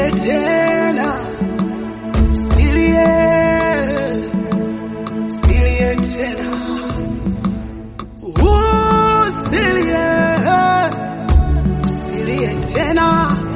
silie tena, silie, silie tena, Uh, silie, silie tena,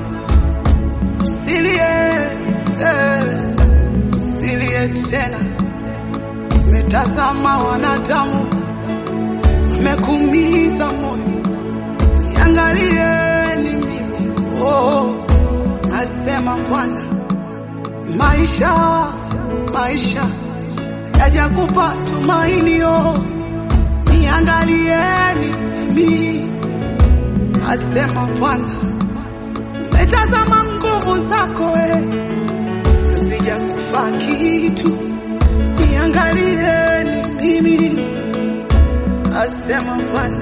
silie, eh, silie tena. Metazama wanadamu wamekuumiza moyo, niangalieni mimi, oh, asema Bwana. Maisha, maisha yajakupa tumainio, niangalieni mimi, asema Bwana. Metazama nguvu zako we, hazijakufa kitu, niangalieni mimi, asema Bwana.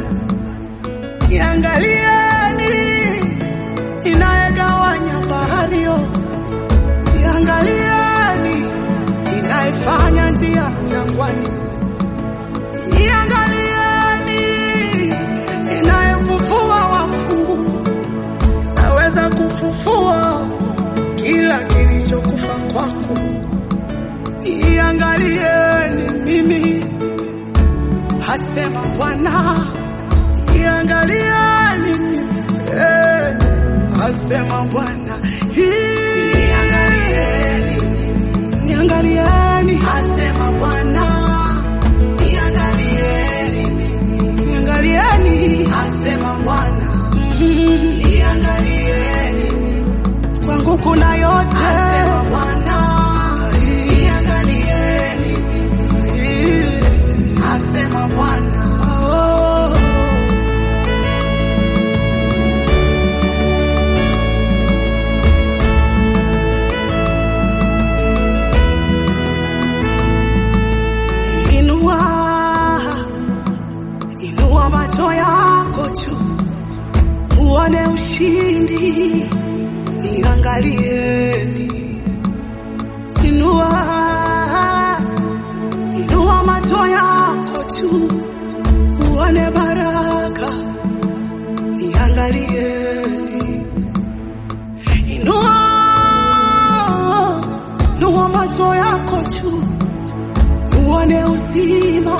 Niangalieni inayegawanya bahari yo, niangalieni inayefanya njia jangwani, niangalieni inayefufua wafu, naweza kufufua kila kilichokufa kwako. Niangalieni mimi, hasema Bwana. Niangalieni mimi, eh, asema Bwana. Hii- Niangalieni, asema Bwana. Niangalieni mimi, niangalieni, asema Bwana. Mm, Niangalieni mimi, kwangu kuna yote, asema Bwana. Niangalieni mimi, asema Bwana. Oh. Inua, inua macho yako juu, uone ushindi, niangalieni. Inua, inua macho yako juu, uone baraka, niangalieni. Inua, inua macho yako juu uone uzima,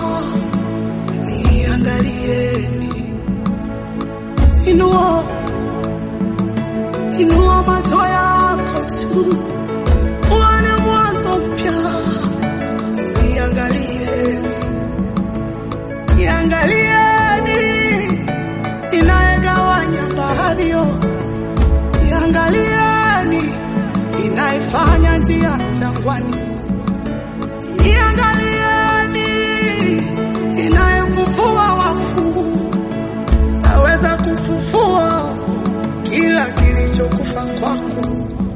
niangalieni. Inua, inua macho yako juu, uone mwanzo mpya, niangalieni. Niangalieni inayegawanya bahari yo, niangalieni inayefanya njia jangwani Iangalieni inayefufua wafu, naweza kufufua kila kilichokufa kwako.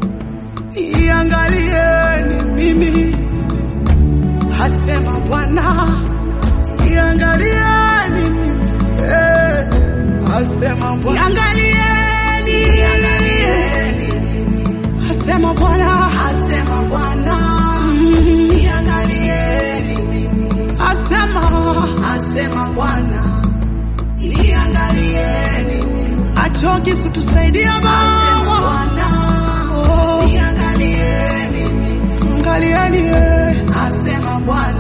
Iangalieni mimi, hasema Bwana. Iangalieni mimi, eh, hasema Bwana. Iangalieni, iangalieni Asema Bwana, asema Bwana, Mm, niangalieni mimi. Asema, asema Bwana, niangalieni mimi. Achoki kutusaidia Baba, Oh, niangalieni mimi. Angalieni, eh. asema Bwana,